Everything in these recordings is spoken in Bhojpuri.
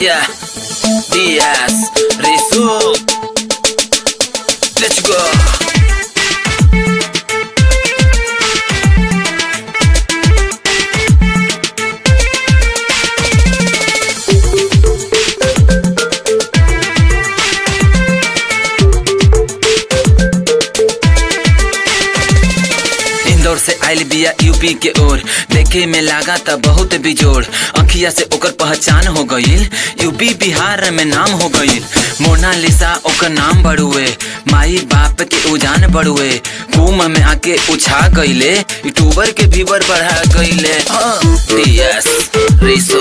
Yeah. DS. Risu. Let's go. Indore से आइल बिया यूपी के ओर देखे में लागा त बहुत बिजोड़ अखिया से ओकर पहचान हो गईल यूपी बिहार में नाम हो गईल मोनालिसा ओकर नाम बड़ुए माई बाप के उजान बड़ुए कुम में आके उछा गईले यूट्यूबर के व्यूवर बढ़ा गईले यस रिसो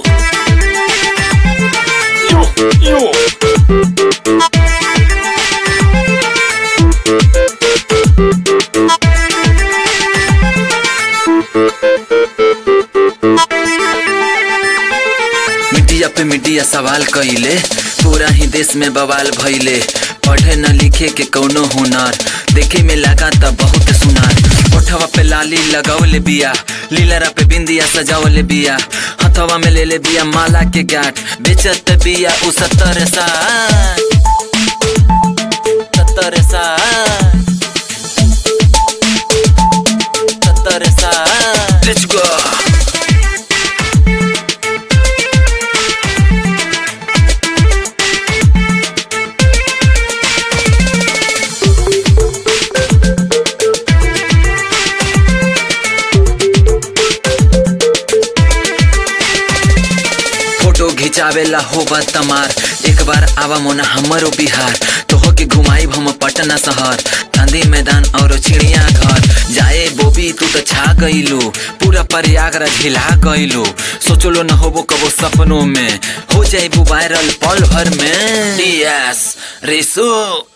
मीडिया पे मीडिया सवाल कइले पूरा ही देश में बवाल भइले पढ़े न लिखे के कौनो हुनर देखे में लगा त बहुत सुनार ओठवा पे लाली लगावले बिया लीलरा पे बिंदिया सजावले बिया हथवा में ले ले बिया माला के गांठ बेचत बिया उ सत्तर साठ सत्तर साठ सत्तर साठ लेट्स गो फोटो घिचावेला होबा तमार एक बार आवा मोना हमरो बिहार तोह के घुमाई हम पटना शहर गांधी मैदान और चिड़िया घर जाए बोबी तू तो छा गईलू पूरा प्रयागराज हिला गईलू सोचलो न होबो कबो सपनों में हो जाए वायरल पल भर में डीएस रिसो